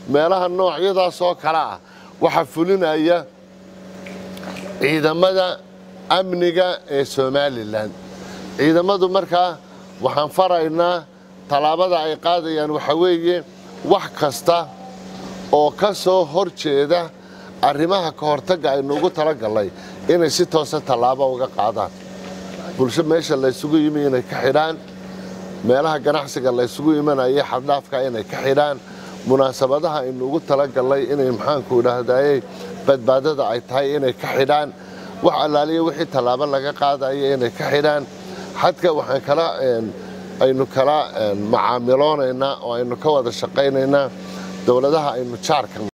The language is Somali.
meelaha noocyadaas oo kale ah waxaa fulinaya ciidamada amniga ee somalilan ciidamadu markaa waxaan faraynaa tallaabada ay qaadayaan waxaa weeye wax kasta oo ka soo hor jeeda arrimaha ka hortagga aynu ugu talagallay inay si toosa tallaabo uga qaadaan bulsho meesha laysugu yimi inay ka xidhaan meelaha ganacsiga laysugu imanaya xaddhaafka inay ka xidhaan munaasabadaha aynu ugu talagallay inay maxaanku idhaahdayey badbaadada ay tahay inay ka xidhaan wax allaaliya wixii tallaabo laga qaadaya inay ka xidhaan xadka waxaan kala aynu kala macaamiloonaynaa oo aynu ka wada shaqaynaynaa dowladaha aynu jaarka